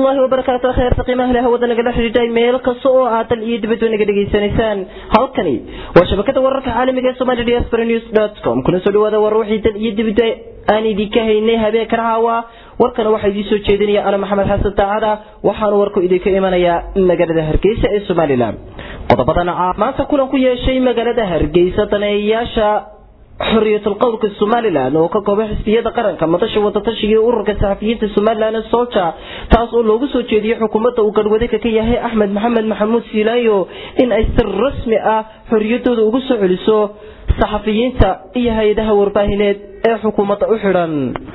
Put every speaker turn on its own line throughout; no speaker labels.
waraxmatullaahi wabarakaatu kheerta qiimaha leh hawada nagala xidhiidhay meel kasta oo aad dal iyo dibadba naga dhegaysanaysaan halkani waa shabakada wararka caalamiga ee somali diaspora news dot com kuna soo dhawaada war wixii dal iyo dibadba aan idinka haynay habeenkan caawa warkana waxaa idiin soo jeedinaya ana maxamed xasan daacada waxaanu warku idinka imanayaa magaalada hargeysa ee somalilan qodobadan maanta kulan ku yeeshay magaalada hargeysa daneeyayaasha xoriyatul qowlka somalilan oo ka kooba xisbiyada qaranka madasha wadatashiga ee ururka saxafiyiinta somalilan solja taas oo loogu soo jeediyey xukuumadda uu garwadayka ka yahay axmed maxamed maxamuud siilaayo in ay si rasmi ah xoriyadooda ugu soo celiso saxafiyiinta iyo hay-adaha warbaahineed ee xukuumadda u xidhan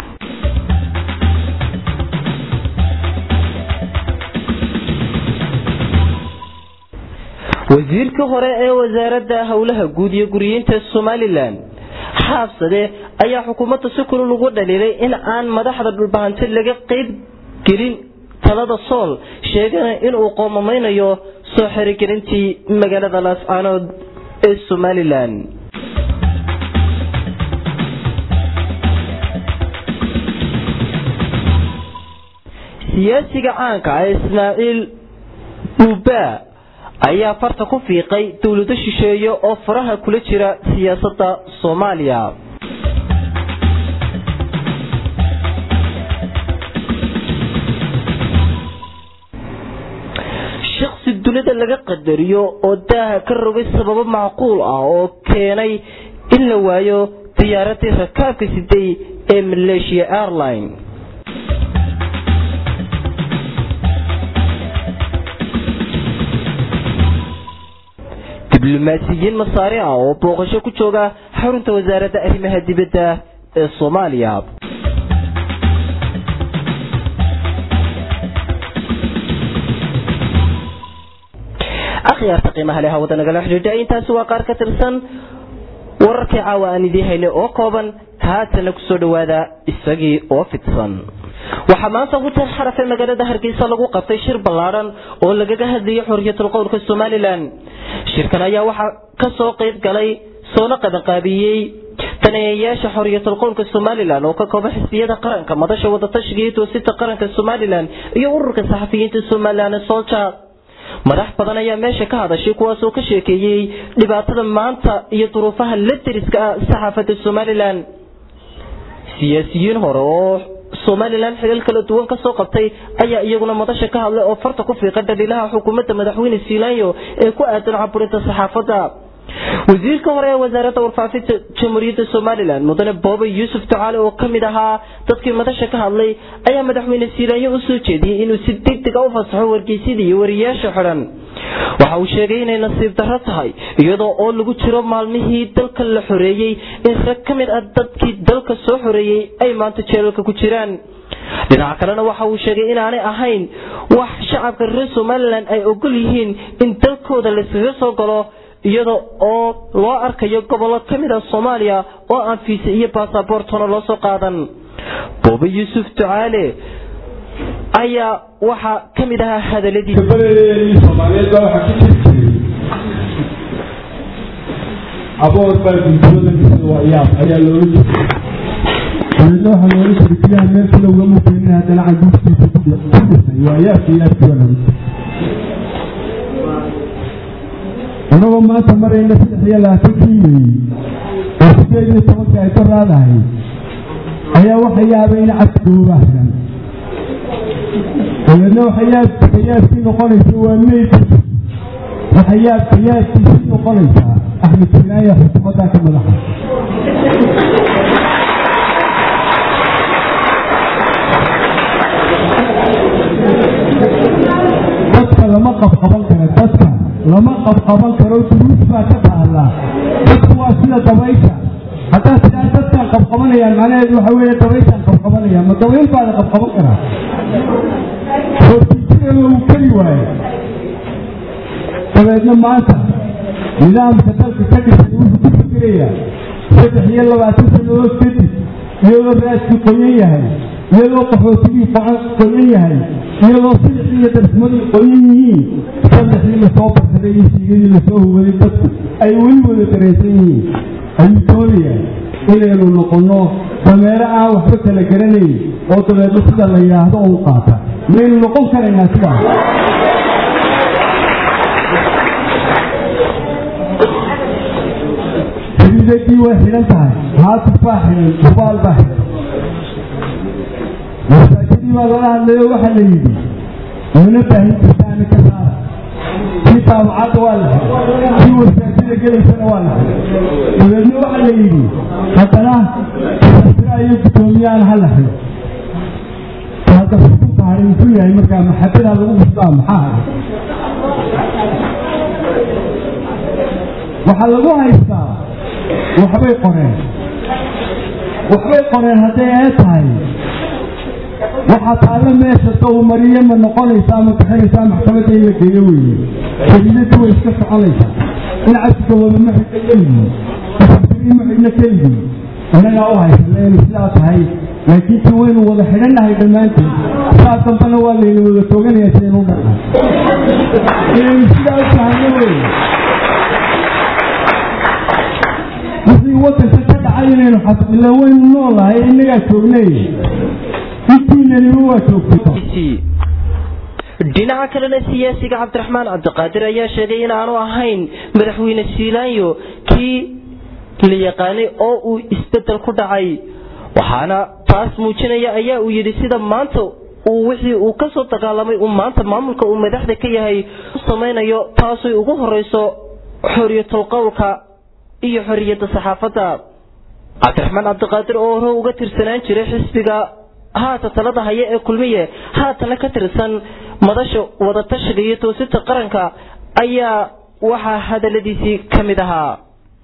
wasiirkii hore ee wasaaradda howlaha guud iyo guriyeynta somalilan xaabsade ayaa xukuumadda si kulul ugu dhaliilay in aan madaxda dhulbahante laga qayb gelin talada sool sheegana inuu qoomameynayo soo xerigelintii magaalada laascaanood ee somalilan siyaasiga caanka ah ismaaciil buuba ayaa farta ku fiiqay dowlado shisheeye oo faraha kula jira siyaasadda soomaaliya shaqsi dunida laga qadariyo oo daaha ka rogay sababo macquul ah oo keenay in la waayo diyaaradii rakaabka siday ee malaysia airline diblomaasiyiin masaari ah oo booqasho ku jooga xarunta wasaaradda arrimaha dibadda ee soomaaliya akhyaarta qiimaha leh hawada nagala xidhiidha intaasi waa qaar ka tirsan wararkii caawa aan idiin haynay oo kooban haatana kusoo dhawaada isagii oo fidsan waxaa maanta hutel xarafe magaalada hargeysa lagu qabtay shir ballaadhan oo lagaga hadlayay xoriyatul qowlka somalilan shirkan ayaa waxaa kasoo qeyb galay soona qabanqaabiyey daneeyayaasha xoriyatul qowlka somalilan oo ka kooba xisbiyada qaranka madasha wadatashiga iyo toosinta qaranka somalilan iyo ururka saxafiyiinta somalilan solja madax badan ayaa meesha ka hadashay kuwaasoo ka sheekeeyey dhibaatada maanta iyo duruufaha la deriska ah saxaafadda somalilan siyaasiyiin hore oo somalilan xilal kala duwan kasoo qabtay ayaa iyaguna madasha ka hadlay oo farta ku fiiqa dhaliilaha xukuumadda madaxweyne siilaanyo ee ku aadan caburinta saxaafadda wasiirka hore ee wasaaradda warfaafinta jamhuuriyadda somalilan mudane boobe yuusuf ducaale oo kamid ahaa dadkii madasha ka hadlay ayaa madaxweyne siilaanyo u soo jeediyey inuu si degdeg a u fasaxo wargeysyada iyo wariyaasha xidhan waxa uu sheegay inay nasiib darro tahay iyadoo oo lagu jiro maalmihii dalka la xoreeyey in rag ka mid ah dadkii dalka soo xoreeyey ay maanta jeelalka ku jiraan dhinaca kalena waxa uu sheegay inaanay ahayn wax shacabka reer somalilan ay ogol yihiin in dalkooda layskaga soo galo iyada oo loo arkayo gobollo ka mid ah soomaaliya oo aan fiisa iyo baasaboortona loo soo qaadan boobe yuusuf ducaale ayaa waxaa ka mid ahaa hadaladiisa
soomaaliyeed baa waxaa ka jiri jiray aboor baa guntooda waa yaab ayaa loola jiray dabeedna waxaa loola jiray biyaha meel kale ugama keenin haddana canduuftiisa ku dhisay waa yaabka yaabki baa loola jiray anagoo maanta marayna saddex iyo labaatankii meeyey oo sideed iyo tobanka ay ka raadahay ayaa waxa yaabay in cadkooba xiran dabeedna waxayaabka yaabkii noqonaysa waa meydka waxa yaabka yaabkiisii noqonaysaa axmed sinaaya xukuumadda ka madaxa dadka lama qabqaban karo dadka lama qabqaban karo duruus baa ka taallaa dadku waa sida dabaysha haddaa sidaa dadkaan qabqabanayaan macnaheedu waxa weeye dabayshaan qabqabanaya ma dabayl baa la qabqaban karaa hoortiisagana uu keli waaye dabeedna maanta nidaamka dalka ka dhisan wuxuu ku fikirayaa saddex iyo labaatan sannadood kadib iyadoo raaskii qoyan yahay iyadoo qaxootigii qoyan yahay iyadoo sidixii iyo darsmadii qoyan yihiin saddexdii lasoo barsaday iyo siigadii lasoo huwaday dadku ay weli wada dareensan yihiin ayuu doonayaa inaynu noqonno dameero aan waxba kala garanayn oo dabeedna sida la yidhaahdo u qaata maynu noqon karaynaa sidaa xididadii way xidhan tahay haatif baa xidhan hubaal baa xidhan masaajidii baa lala hadlayo waxaa la yidhi mana baahin kartaana ka saara kii taabacadda waa la xidhay kii wasaajida gelaysana waa la xidhay dabeedna waxaa la yidhi haddana asira iyo guddoomiyahan ha la xidho hadda xukunka hari muxuu yahay markaa maxabadaa lagu bustaa maxaa haray waxaa lagu haystaa waxbay qoreen waxbay qoreen hadday ee tahay waxaa taalla meesha dawmariye ma noqonaysaa ma bixinaysaa maxkamadda in la geeyo weeye kelidadu way iska soconaysaa in cabsigabooda ma xidhna keligii isabtirii ma xidhna keligii innagaa u haysana inay sidaa tahay laakiin si waynu wada xidhannahay dhammaanteed saa dambana waa layna wada tooganayaa sidaynu u dhaqan inaynu sidaa u tahayno wey wixii wadanka ka dhacay inaynu xasbila waynu noolahay innagaa joognay intiinaniba waa joogtay
dhinaca kalena siyaasiga cabdiraxmaan cabdiqaadir ayaa sheegay in aanu ahayn madaxweyne siilaanyo kii la yaqaanay oo uu isbedel ku dhacay waxaana taas muujinaya ayaa uu yidhi sida maanta uu wixii uu ka soo dagaalamay uu maanta maamulka uu madaxda ka yahay u samaynayo taasay ugu horeyso xoriyatul qowlka iyo xoriyadda saxaafadda cabdiraxmaan cabdiqaadir oo hore uga tirsanaan jiray xisbiga haata talada haya ee kulmiye haatana ka tirsan madasha wadatashiga iyo toosinta qaranka ayaa waxaa hadaladiisii ka mid ahaa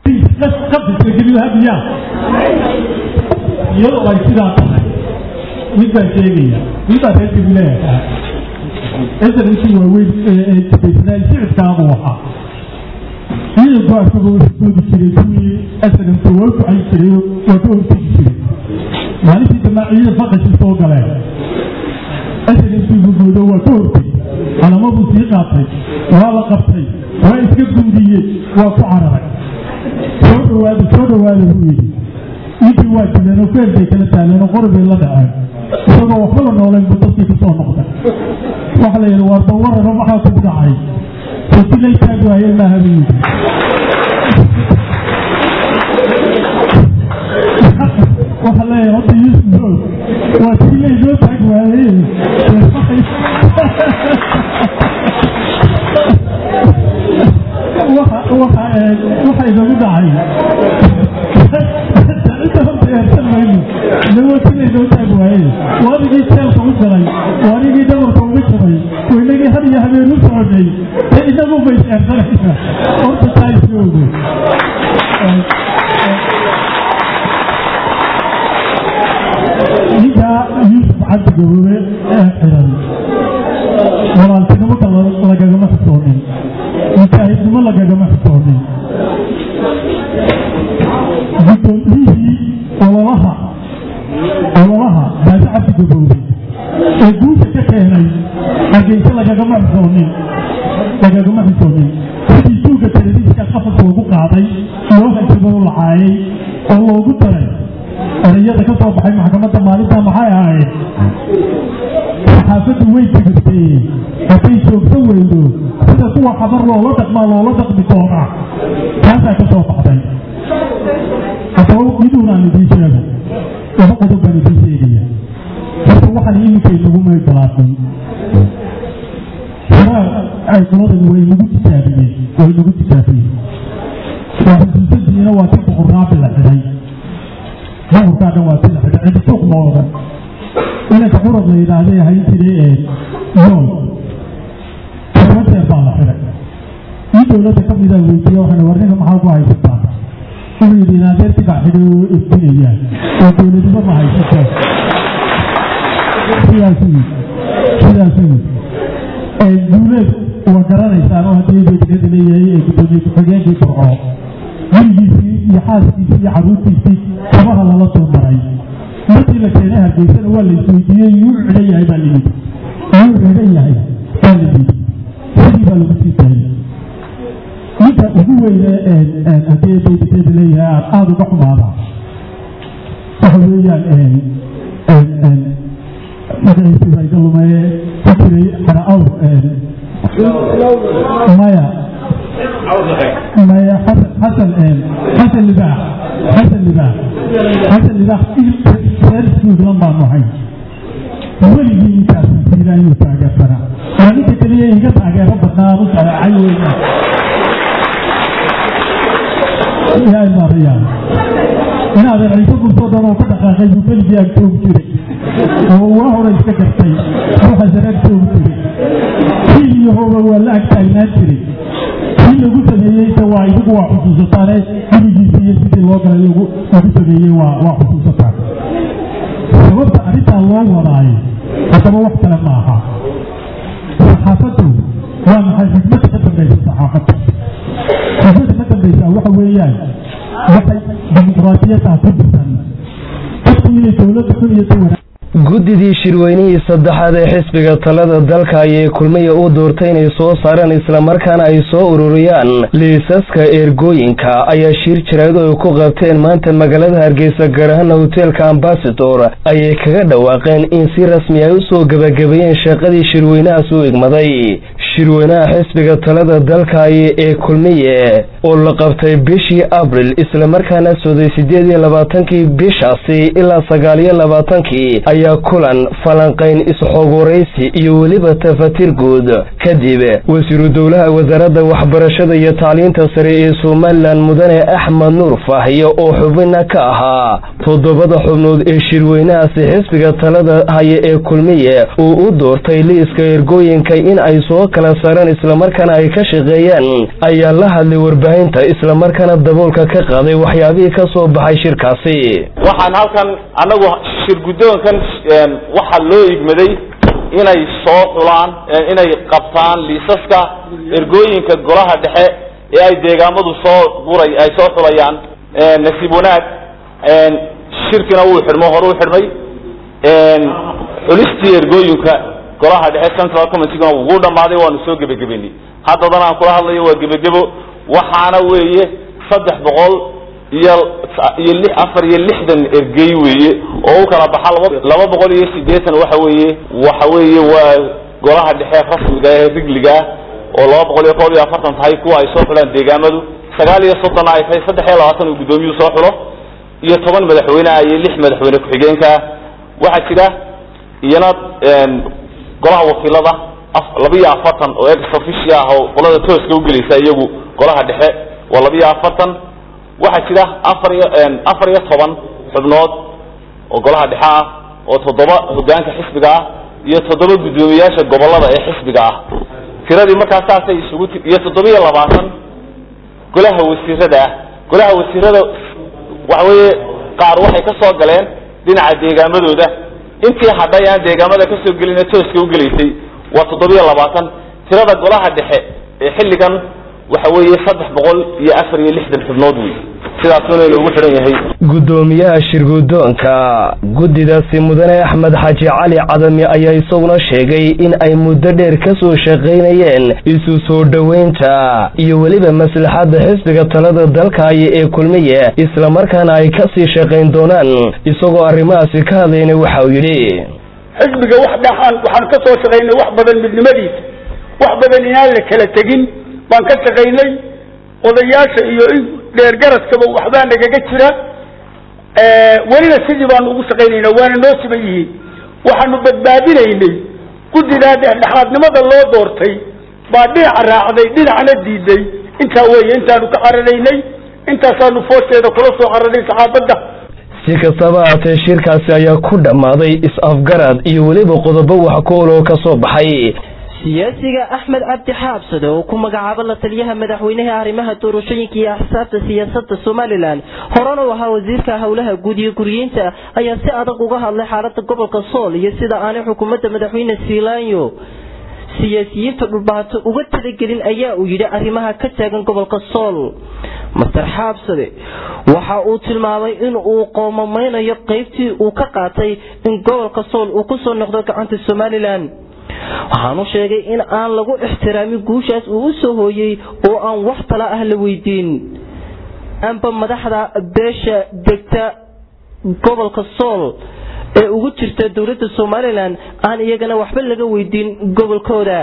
iyadoo ay sidaa tahay mid baan sheegaya mid baa reer gabileeyaha esanisi waaweyn eebaysanaa shicibkaabu ahaa ciidanku asagoo hordoodi jiray kuwii asagamka waa ducay jiray waa ka hortegi jiray maalintii dambe ciidan faqashi soo galeen asagamkii gudoodo waa ka hortegi calamaduu sii qaatay waa la qabtay waa iska gundiyey waa ku cararay soo dhawaada soo dhawaada buu yidhi intii waa dileen oo feer bay kala taaleen oo qori bay la dhaceen isagoo waxbaba nooleen buu dadkii ku soo noqday waxa la yidhi waa dawararo maxaa kugu dhacay soti lay taag waayeen maaha buu yidhi waxa leeyahay hadda yuusuf waa tii laynoo taag waayeen waxa inagu dhacay inta horta eersan mayno nawatilaynoo taag waaye waadigii jeelka u galay waadigii dhabarka uga jabay waynagii had iyo habeen u soconay ee inagu bays eersanaysa horta taa isla ogo ninkaa yuusuf cabdi gaboobe ee xiran walaaltinimada lagagama xisoonin mujaahidnimo lagagama xisoonin guddoomiyihii ololaha ololaha baasi cabdi gaboobe ee guusha ka keenay hargeysa lagagama xisoonin lagagama xisoonin sidii suuga telefishinka qafas loogu qaaday loo hanjaboo lacaayay oo loogu daray erayada ka soo baxay maxkamadda maalinta maxay ahayd saxaafaddu way tigirtay hadday joogto weydo sida kuwa xabar loola dhaqmaa loola dhaqmi doonaa taasaa ka soo baxday haddaba miduunaan idiin sheego laba qodob baan idiin sheegaya horta waxaan iminkay nagu meegalaatay horaa ay qoladan way nagu tijaabiyeen way nagu tijaabiyeen waa xusuusadiina waa ti boqorraabi la xidhay boqorkaa dhan waa ti la xidhay cidi suuq mooda inanka curad la yidhaahday ahayn jiray nool toban jeer baa la xidhay ii dowladda ka mida weydiiye waxaan war ninka maxaa ku haysataa wuxuu yidhi inaadeerti baa xidhay oo ifdinayaan oo dowladnimo ma haysato sidaasuu yidhi sidaasuu yidhi duuleed waa garanaysaan oo haddii beedikada leeyahay ee guddoomiye ku-xigeenkii burco gurigiisii iyo xaaskiisii iyo carruurtiisii kabaha lala soo maray markii la keenay hargeysana waa la isweydiiyey yuu cidhan yahay baa layidhi yuu cidhan yahay baa layidhi sidii baa lagu sii daayay ninka ugu weyne haddii beedikada leeyahay aada uga xumaada waxa weeyaan magaciisii baa iga lumeye ku jiray xara awr maya maya xasan xasan libaax xasan libaax xasan libaax reersuudlan baanu ahay weligii intaas fiilaayuu taageersanaa waa ninka keliya iga taageero badnaa u sharacay weya yaa imaarayaan inaadan ciise bulsoo dhan oo ka dhaqaaqay buu keligii ag joogi jiray oo waa hore iska gartay ruuxa sare ag joogi jiray kii iyo hooba waa la ag taagnaan jiray kii lagu sameeyeyse waa idigu waa xusuusataane gurigiisa iyo sidii loo galay lagu sameeyey waa waa xusuusataan sababta arrintaa loo wadaayo haddaba wax kale ma aha saxaafaddu waa maxay xikmadda ka dambaysa saxaafadda xikmadda ka dambaysa waxa weeyaan waxay dimuqraadiyaddaa ku dhisan dadku inay dowladda xun iyo dawana
guddidii shirweynihii saddexaad ee xisbiga talada dalka ayay kulmiya u doortay inay soo saaraan islamarkaana ay soo ururiyaan liisaska eergooyinka ayaa shir jirayd oo ay ku qabteen maanta magaalada hargeysa gaar ahaana hoteelka ambasador ayay kaga dhawaaqeen in si rasmi ay u soo gebagabeeyeen shaqadii shirweynahaas u igmaday shirweynaha xisbiga talada dalkaay ee kulmiye oo la qabtay bishii abril islamarkaana sooday siddeed iyo labaatankii bishaasi ilaa sagaal iyo labaatankii ayaa kulan falanqayn is-xogwaraysi iyo weliba tafatir guud kadib wasiiru dowlaha wasaaradda waxbarashada iyo tacliinta sare ee somalilan mudane axmed nuur faahiyo oo xubina ka ahaa toddobada xubnood ee shirweynahaasi xisbiga talada haya ee kulmiye uu u doortay liiska ergooyinka in ay soo kala saaraan islamarkaana ay ka shaqeeyaan ayaa la hadlay warbaahinta islamarkaana daboolka ka qaaday waxyaabihii ka soo baxay shirkaasi
waxaan halkan anagu shir guddoonkan waxaa loo igmaday inay soo xulaan inay qabtaan liisaska ergooyinka golaha dhexe ee ay deegaamadu soo guray ay soo xulayaan nasiib wanaag shirkina wuu xidhmo hore u xidhmay xulistii ergooyinka golaha dhexe central committeeguna wuu dhammaaday waanu soo gebagabeynay haddadan aan kula hadlayo waa gebagebo waxaana weeye saddex boqol iyo iyo li afar iyo lixdan ergey weeye oo u kala baxa laba laba boqol iyo siddeetan waxa weeye waxa weeye waa golaha dhexe rasmiga ee rigliga ah oo laba boqol iyo koob iyo afartan tahay kuwa ay soo xulaan deegaamadu sagaal iyo soddonna ay tahay saddex iyo labaatan uu guddoomiyuhu soo xulo iyo toban madaxweyneah iyo lix madaxweyne ku-xigeenka waxaa jira iyana golaha wakiilada laba iyo afartan oo ex officia ah oo qolada tooska ugelaysa iyagu golaha dhexe waa laba iyo afartan waxaa jira afar iyo afar iyo toban xubnood oo golaha dhexe ah oo toddoba hogaanka xisbiga ah iyo toddoba guddoomiyaasha gobolada ee xisbiga ah tiradii markaa saasay isugu ti iyo toddoba iyo labaatan golaha wasiirada ah golaha wasiirada waxa weeye qaar waxay ka soo galeen dhinaca deegaamadooda intii hadhay aan deegaamada ka soo gelina tooska ugelaysay waa toddobiyo labaatan tirada golaha dhexe ee xilligan waxa weeye saddex boqol iyo afar iyo lixdan xubnood wey sidaasuna loogu xidhan yahay
guddoomiyaha shirguddoonka guddidaasi mudane axmed xaaji cali cadami ayaa isaguna sheegay in ay muddo dheer ka soo shaqaynayeen isu soo dhoweynta iyo weliba maslaxadda xisbiga talada dalkaayo ee kulmiye islamarkaana ay ka sii shaqayn doonaan isagoo arrimahaasi ka hadlayna waxa uu yidhi
xisbiga wax dhaxaan waxaan ka soo shaqaynay wax badan midnimadiisa wax badan inaan la kala tegin baan ka shaqaynay odayaasha iyo dheergaradkaba waxbaa nagaga jira welina sidii baanu ugu shaqaynayna waana noo siman yihiin waxaanu badbaadinaynay guddidaa dhexdhexaadnimada loo doortay baa dhinaca raacday dhinacna diiday intaa weeye intaanu ka cararaynay intaasaanu foosheeda kula soo cararay saxaabadda
si kastaba haatee shirkaasi ayaa ku dhammaaday is-afgarad iyo weliba qodobo wax ku ol oo ka soo baxay
siyaasiga axmed cabdi xaabsade oo ku magacaabo la taliyaha madaxweynaha arrimaha doorashooyinka iyo axsaabta siyaasadda somalilan horena u ahaa wasiirka howlaha guud iyo guriyeynta ayaa si adag uga hadlay xaalada gobolka sool iyo sida aanay xukuumadda madaxweyne siilaanyo siyaasiyiinta dhulbaato uga talagelin ayaa uu yidhi arrimaha ka taagan gobolka sool master xaabsade waxa uu tilmaamay in uu qoomameynayo qaybtii uu ka qaatay in gobolka sool uu kusoo noqdo gacanta somalilan waxaanu sheegay in aan lagu ixtiraamin guushaas uu u soo hooyey oo aan wax tala ah la weydiin amba madaxda beesha degta gobolka sool ee ugu jirta dowladda somalilan aan iyagana waxba laga weydiin gobolkooda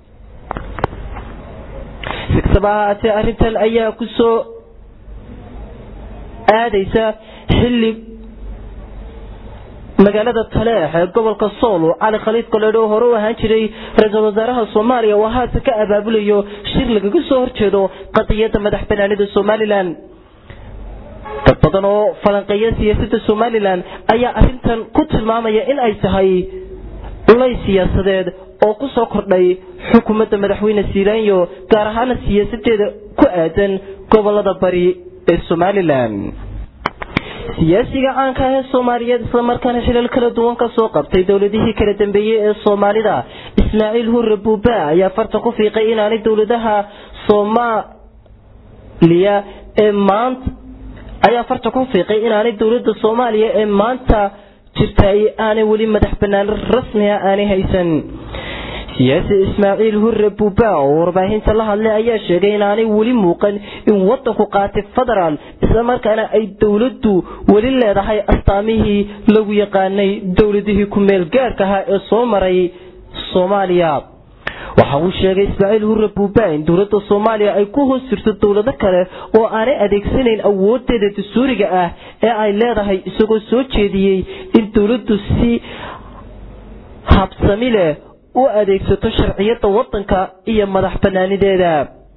si kastaba ha ahaatee arrintan ayaa ku soo aadaysa xilli magaalada taleex ee gobolka sool cali khaliid koledho oo hore u ahaan jiray ra-iisul wasaaraha soomaaliya oo haatan ka abaabulayo shir lagaga soo horjeedo qadiyadda madax banaanida somalilan dad badan oo falanqeeya siyaasadda somalilan ayaa arrintan ku tilmaamaya in ay tahay ulay siyaasadeed oo ku soo kordhay xukuumadda madaxweyne siilaanyo gaar ahaana siyaasadeeda ku aadan gobolada bari ee somalilan siyaasiga caanka ah ee soomaaliyeed islamarkaana xilal kala duwan ka soo qabtay dowladihii kala dambeeyey ee soomaalida ismaaciil hurre buuba ayaa farta ku fiiqay inaanay dowladaha soomaaliya ee maanta ayaa farta ku fiiqay inaanay dowladda soomaaliya ee maanta jirtay aanay weli madax banaan rasmiga aanay haysan siyaasi ismaaciil hurre buuba oo warbaahinta la hadlay ayaa sheegay inaanay weli muuqan in wadanku qaatay federaal islamarkaana ay dowladdu weli leedahay astaamihii lagu yaqaanay dowladihii ku meel gaarka ahaa ee soo maray soomaaliya waxa uu sheegay ismaaciil hurre buuba in dowladda soomaaliya ay ku hoos jirto dowlado kale oo aanay adeegsanayn awoodeeda dastuuriga ah ee ay leedahay isagoo soo jeediyey in dowladdu si habsami leh u adeegsato sharciyada wadanka iyo madax banaanideeda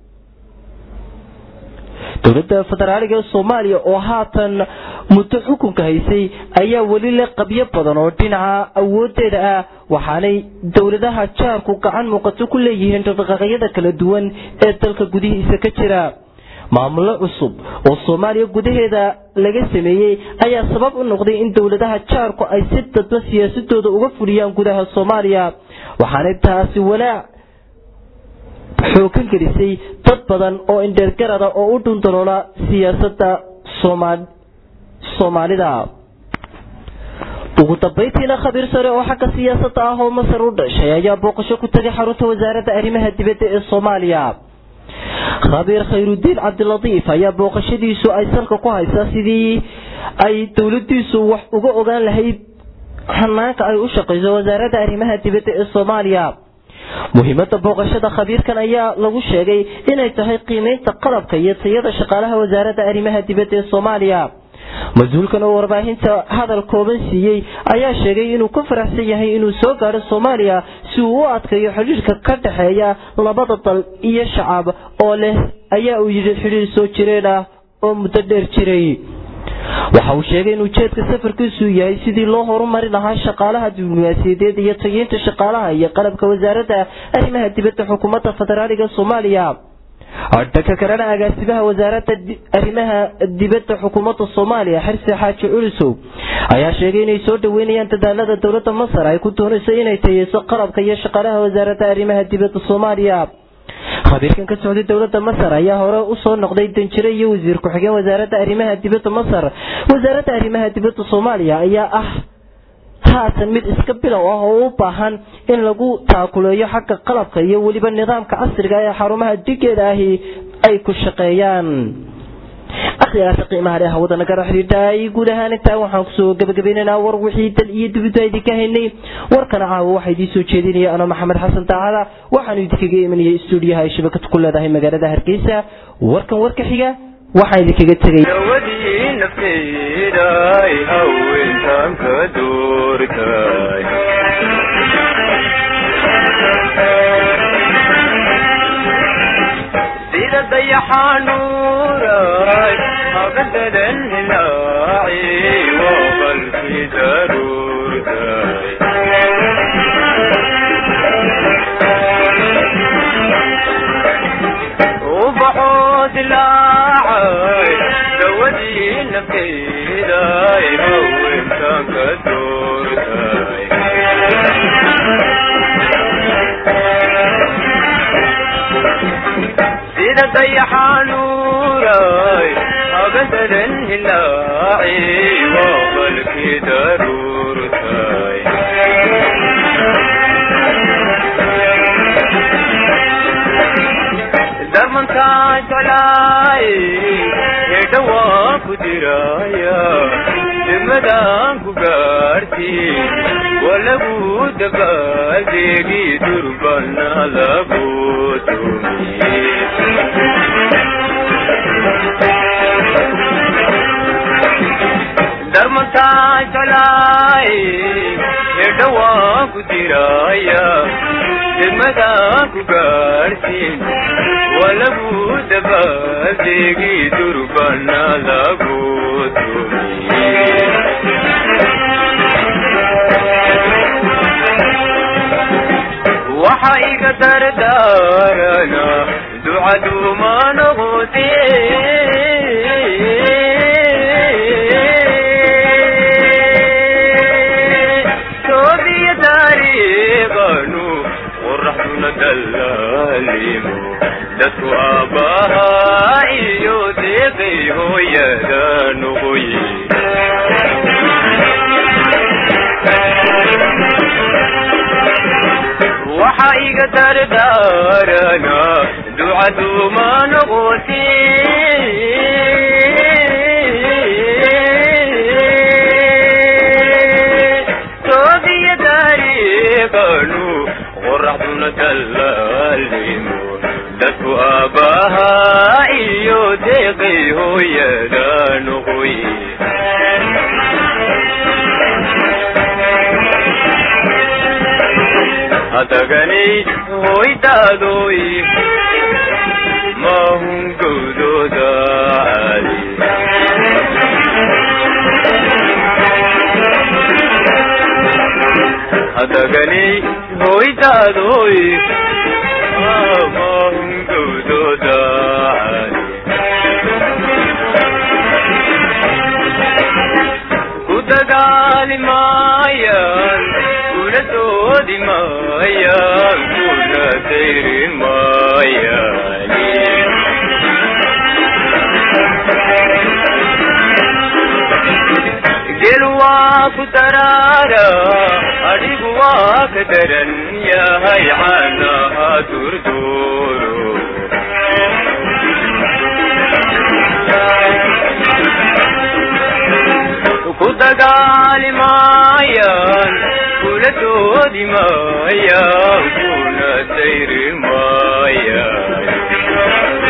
dowladda federaaliga ee soomaaliya oo haatan muddo xukunka haysay ayaa weli le qabyo badan oo dhinaca awoodeeda ah waxaanay dowladaha jaarku gacan muuqato ku leeyihiin dhaqdhaqaaqyada kala duwan ee dalka gudihiisa ka jira maamulo cusub oo soomaaliya gudaheeda laga sameeyey ayaa sabab u noqday in dowladaha jaarku ay si dadba siyaasadooda uga fuliyaan gudaha soomaaliya waxaanay taasi walaac xoogan gelisay dad badan oo indheergarada oo u dhundaloola siyaasadda soomaalida ugu dambayntiina khabiir sare oo xagga siyaasadda ah oo masar u dhashay ayaa booqasho ku tagay xarunta wasaaradda arrimaha dibadda ee soomaaliya khabiir khayrudiin cabdilatiif ayaa booqashadiisu ay salka ku haysaa sidii ay dowladiisu wax uga ogaan lahayd hanaanka ay u shaqayso wasaaradda arrimaha dibadda ee soomaaliya muhiimada booqashada khabiirkan ayaa lagu sheegay inay tahay qiimeynta qalabka iyo tayada shaqaalaha wasaaradda arrimaha dibadda ee soomaaliya mas-uulkan oo warbaahinta hadal kooban siiyey ayaa sheegay inuu ku faraxsan yahay inuu soo gaadho soomaaliya si uu u adkayo xidhiirka ka dhexeeya labada dal iyo shacab oo leh ayaa uu yidhi xidhiir soo jireen ah oo muddo dheer jiray waxa uu sheegay in ujeedka safarkiisu yahay sidii loo horumari lahaa shaqaalaha diblomaasiyadeed iyo tageynta shaqaalaha iyo qalabka wasaaradda arrimaha dibadda xukuumadda federaaliga soomaaliya dhanka kalena agaasimaha wasaaradda arrimaha dibadda xukuumadda soomaaliya xirsi xaaji culisow ayaa sheegay inay soo dhaweynayaan dadaalada dowladda masar ay ku doonayso inay tayeyso qalabka iyo shaqaalaha wasaaradda arrimaha dibadda soomaaliya khabiirkan ka socday dowladda masar ayaa hore usoo noqday danjire iyo wasiir ku-xigeen wasaaradda arrimaha dibadda masar wasaaradda arrimaha dibadda soomaaliya ayaa ah haatan mid iska bilow ah oo u baahan in lagu taakuleeyo xagga qalabka iyo weliba nidaamka casriga ee xarumaha digeeda ahi ay ku shaqeeyaan akhrigaasi qiimaha leh hawada nagala xidhiidhay guud ahaan intaa waxaan kusoo gabagabaynaynaa war wixii dal iyo dibadda idinka haynay warkana caawa waxaa idiin soo jeedinaya anoo maxamed xasan daacada waxaanu idinkaga imanayay stuudiyaha ay shabakad ku leedahay magaalada hargeysa warkan warka xiga waxaan idinkaga tegay
dawadii nafteeday haweentan ka doortay sida dayaxanuuray habadadan hilaaci waa qalbi daruurtay ubaxoo dilaacay dawadii nafteeday haweentan ka doortay sida dayaxanuuray habadadan hilaaci waa qalbi daruurtay darmantaa jeclaay hedha waa ku diraya degmadaan ku gaartiin waa lagu dabaaldeegi durbana lagu darmantaan jalaay hedhawaan ku diraya degmadaan ku gaartiin waa lagu dabaaldeegi durbana lagu waxa iga dardaarana ducaduma noqote toobiya taariiqanu qoraxduna dallaalimo dadku aabbahaa iyo deeqay hooyada noqoye waxa iga dardaarana ducaduma noqote toobiya taariiqanu qoraxduna dallaalimo dadku aabbahaa iyo deeqay hooyada noqoye hadaganay hoydaadoy mahun gowdooda caali hadaganay hoydaadoy mahun gowdooda caali ku dagaali maayaan kuna doodi maayaan kuna dayri maayaan gel waa ku daraara adhigu waa ka daran yahay caanaha durduuro ku dagaali maayaan kuna doodi maayaan kuna dayri maayaan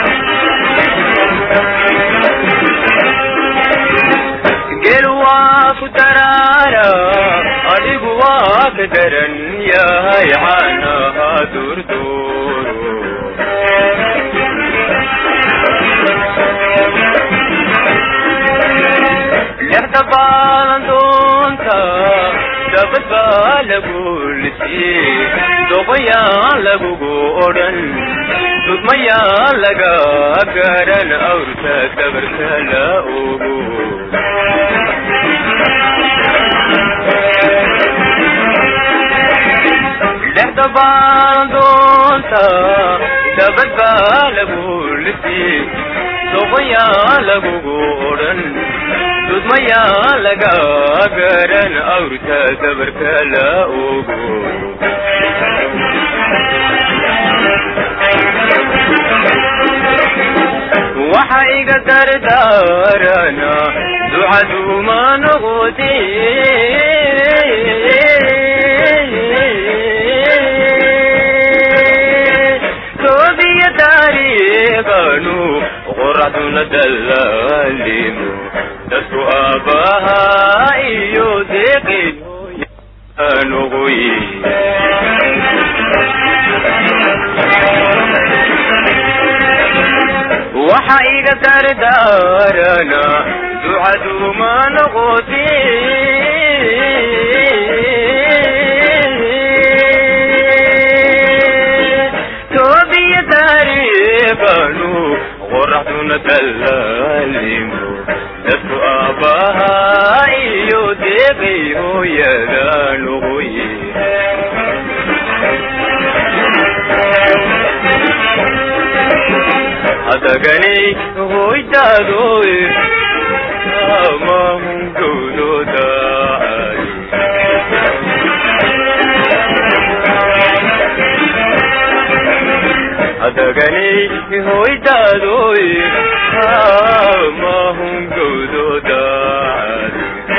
gel waa ku daraara adhigu waa ka daran yahay caanaha durduuro lexda baalan doonta dabad baa lagu lisii doqoyaan lagugu odhan dudmayaan laga garan awrta dabarka la ogo lexda baalan doonta dabad baa lagu lisii doqoyaan lagugu odhan dudmayaa laga garan awrta dabarka la ogo waxa iga dardaarana ducaduma noqote toobiya taariiqanu qoraxduna dallaalimo dadku aabbahaa iyo deeqay noqoye waxa iga dardaarana ducaduma noqote toobiya taariiqanu qoraxduna dallaalimo dadku aabbahaa iyo deeqay hooyada noqoye hadaganay hoydaadoy amahun gowdooda hadaganay hoydaadoy amahun gowdooda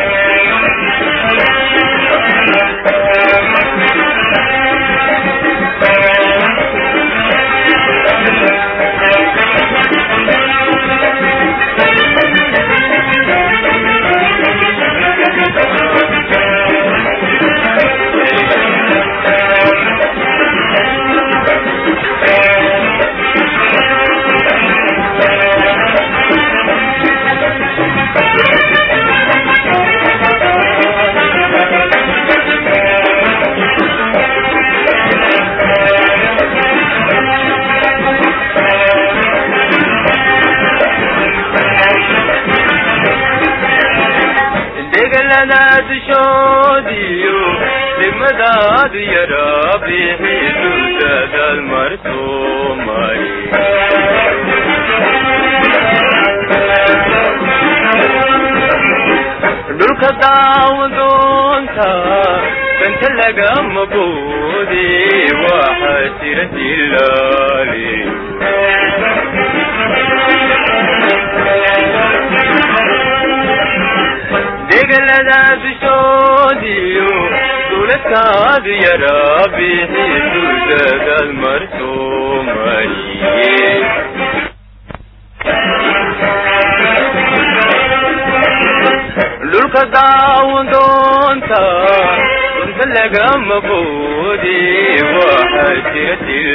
degaladaad shoodiyo degmadaad yaraa bixidu dadaal martoo mari dhulka daawadoonta danta lagama boode waxaa jira dilaali degalada bishoodiyo duladkaad yaraa bixidu dadaal martoo mariye dhulka daawadoonta dunta lagama boode waxaa jira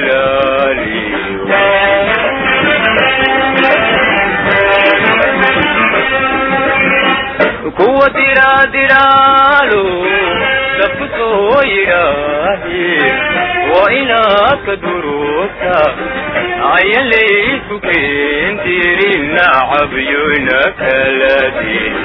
dilaaliyo kuwa diraadiraalo dabku soo yidhaahe waa inaad ka duruugta ayan laysu keendirin nacabyoyna kala din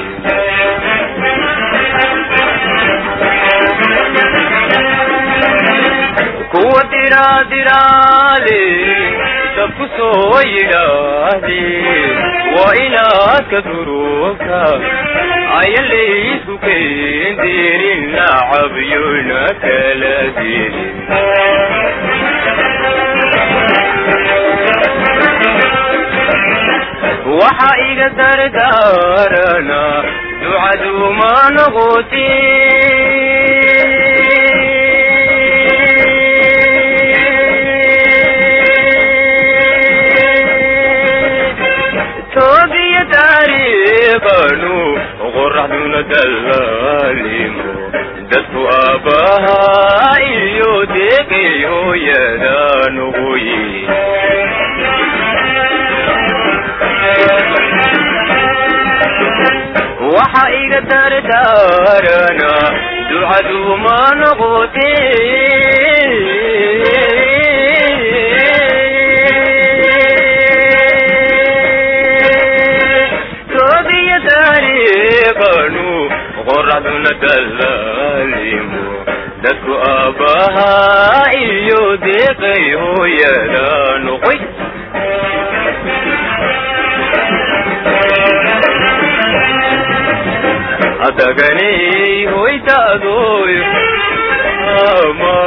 kuwa diraadiraale dabku soo yidhaahe waa inaad ka duruugta ayan laysku keendirin nacabyoyna kala din waxa iga dardaarana ducaduma noqoti toobiya taariikhanu qoraxduna dallaalimo dadku aabbahaa iyo deeqay hooyada nuguyi waxa iga dardaarana ducaduma noqote toobiya taariikhanu qoraxduna dallaalimo dadku aabbahaa iyo deeqay hooyada noqoy adaganay hoydaadoy ama